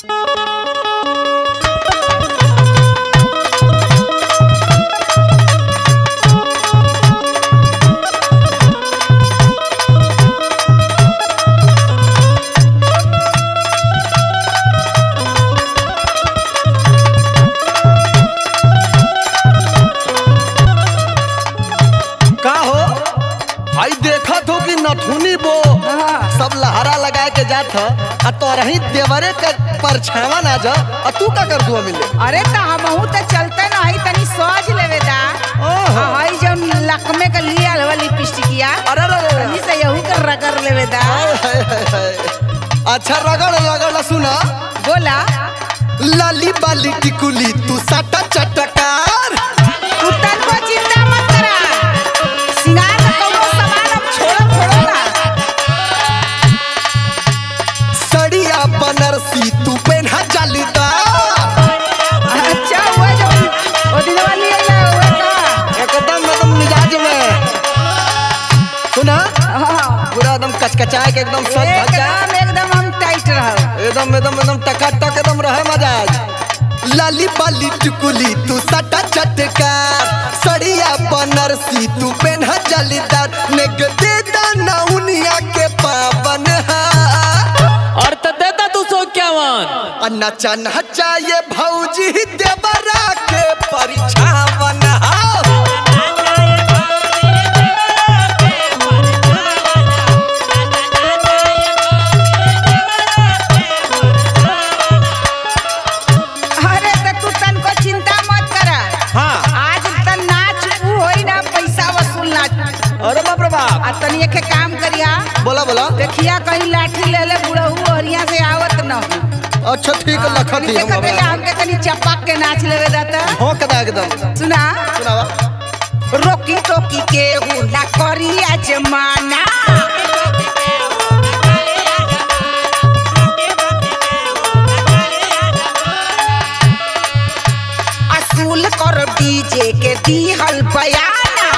का हो भाई देखत हो कि नथुनी बो सब लहरा लगा के जात ह आ तोरही देवरे के परछावा ना जा आ तू का कर दुआ मिले अरे त हमहू त चलते न हई तनी सज लेवे दा ओहो। आ हई जौन लकमे के लिए आल वाली लिपस्टिकिया अरे रे रे तनी से यहू के रगड़ लेवे दा हाय, हाय, हाय, हाय। अच्छा रगड़ रगड़ सुना बोला लाली बाली टिकुली तू साटा चटकार तू तन को चिंता मत करा सिंगार का कौनो सामान अब छोड़ो छोड़ो ना सड़िया बनारसी तू पेन्हा जालीदार अच्छा हुआ जो ओ दिन वाली है हुआ का एकदम एकदम मिजाज में सुना हाँ। पूरा एकदम कचकचाए के एकदम सच भग जाए एकदम एकदम हम टाइट रहो एकदम एकदम एकदम टकाटक एकदम रहे मजाज लाली बाली टिकुली तू सटा चटकार सड़िया बनारसी तू पेन्हा जालीदार नेग दे दाना उनिया के पावन हा और तो देता तू सौ इक्यावन नचा नचा ये भौजी देवरा के परिछावन हा अरे त तू तन को चिंता मत करा हाँ आज त नाच ऊ होई ना पैसा वसूल नाच अरे बाप रे बाप आ तनी एक काम करिया बोला बोला देखिया कहीं लाठी ले ले बुढ़ऊ हरिया से आवत न हो अच्छा ठीक है लखत तनी ही हम देखत रहिया बाबा हमके तनी चपक के नाच लेवे दाता हो कदा एकदम सुना सुनावा रोकी टोकी के हुला करिया जमाना असूल कर डीजे के दीहल बयाना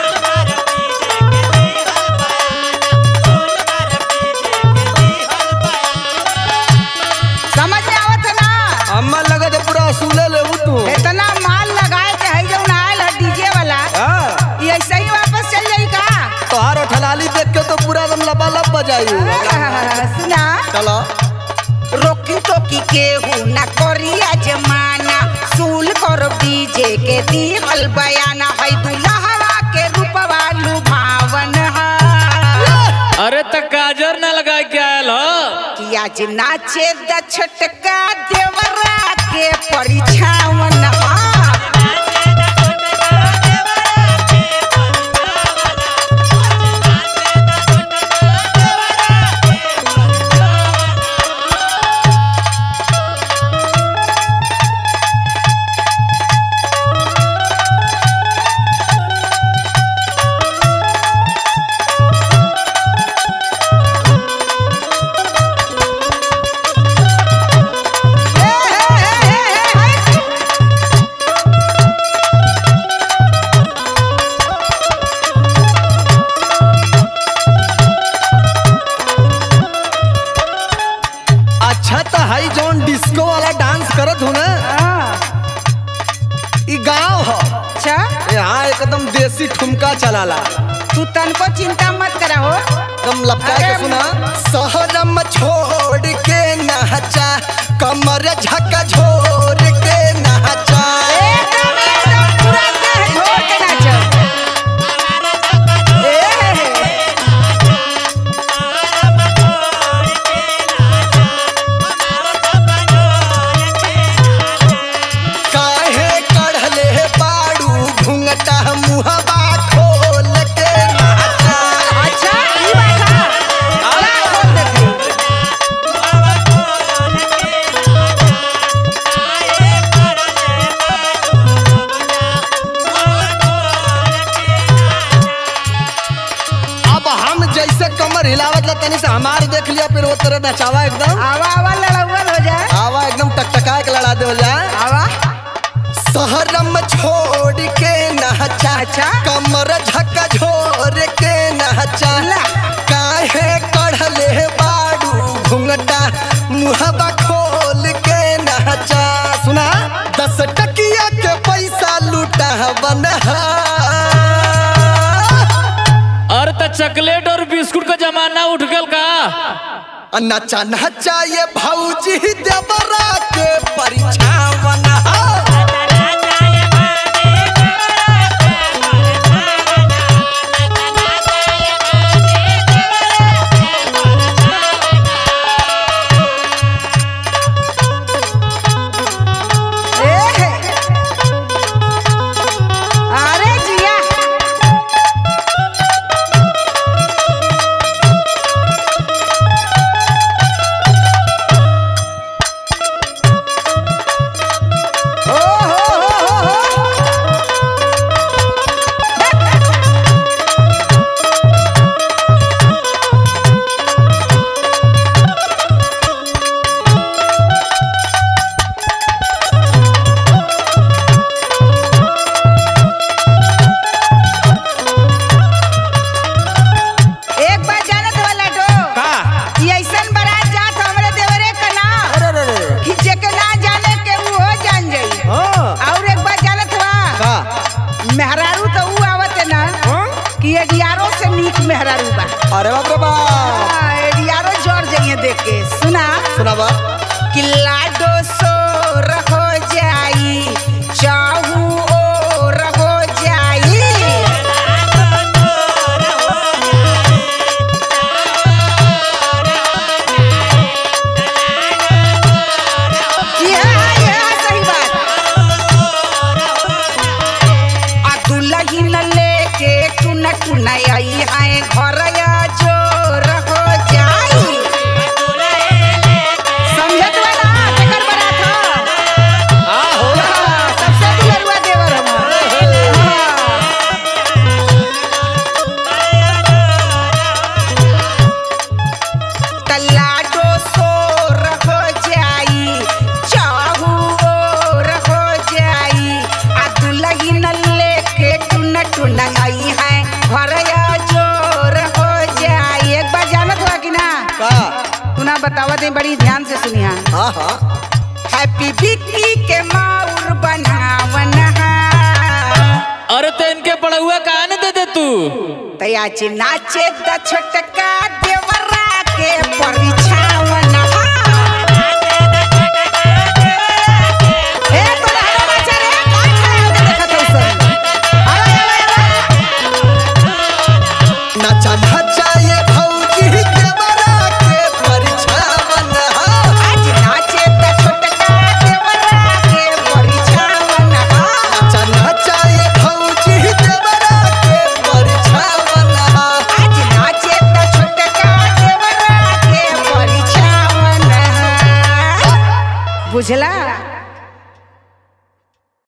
समझ में आवत है ना अम्मा लगा दे पूरा असूले ले तू इतना माल लगाए के है जौन आयल है डीजे वाला हाँ ये ऐसे ही वापस चल जाई का तोहार ठलाली देख के तो पूरा एकदम लबा लब बजाई सुना चलो रोकी टोकी के हूँ ना करिया जमाना सूल कर डीजे के दीहल बयाना है दुल्हवा के रूपवा लुभावन है अरे तो काजर ना लगा के आयल हो कि आज नाचे द छटका देवरा के परिछावन है अच्छा तो हाई जौन डिस्को वाला डांस करत हो ना ई गांव हो अच्छा यहाँ एकदम देसी ठुमका चलाला तू तनको चिंता मत करा हो एकदम लपका के अरे सुना सहरम छोड़ के नहचा कमर झक झोर के नहचा एकदम एकदम पूरा देह झोर के नाचो ए काहे कढ़ले बाड़ू घुंघटा मुहबा खोल के नहचा अच्छा ई बात है अला खोल देखी अब हम जैसे कमर हिलावत ला तनी से हमार देख लिया फिर वो तरह नचावा एकदम आवा आवा लड़ौल हो जाए आवा एकदम टकटका के लड़ा दे हो जाए आवा सहरम छोड़ के नहचा अच्छा। कमर झक झोर के नहचा ला। काहे कढ़ले बाड़ू घुंघटा मुहबा खोल के छावन अरे त चॉकलेट और बिस्कुट का जमाना उठ गल का नचा नचा ये भौजी देवरा के परिछावन ए हे। अरे जिया ओ हो हो हो हो एक बार जानत वाला डो का कि ऐसन बारात जात हमरे देवरे का ना अरे अरे अरे कि जेके ना जाने के वो हो जान जाई हाँ और एक बार जानत बा का मेहरारू तो ऊ आवत है ना कि एडियारो से नीक मेहरारू बा अरे बाप रे बाप हाँ, एडियारो जोर जाइए देख के सुना सुना बा कि लाडो सोर हो जाई चाहू और हो जाई यह यह सही बात आ दुलही न लेके टुन टुन आई है घर या जोर हो जाई समझत वाला केकर बरात हो हाँ हो हाँ, सबसे दुलरुआ देवर हम हाँ। तल्लाडो सोर हो जाई चाहू और हो जाई आ दुलही न लेके टुन टुन आई है घर या जोर हो जाई एक बार जानत हुआ कि ना का तू ना बतावा दे बड़ी ध्यान से सुनिया हाँ हाँ हैप्पी बिक्की के माउर बनावन हा अरे तो इनके पढ़ुआ कहा न दे दे तू तयाचे नाचे द छोटका देवरा के परिछावन हा ए तोरा हरा नाचा रे कौन खड़ा होके देखत हौ सब अरे अरे अरे नचा नचा ये भौजी देवरा के परिछावन आज नाचे द छोटका देवरा के परिछावन हा नचा नचा ये भौजी देवरा के परिछावन आज नाचे त छोटका देवरा के परिछावन हा। बुझला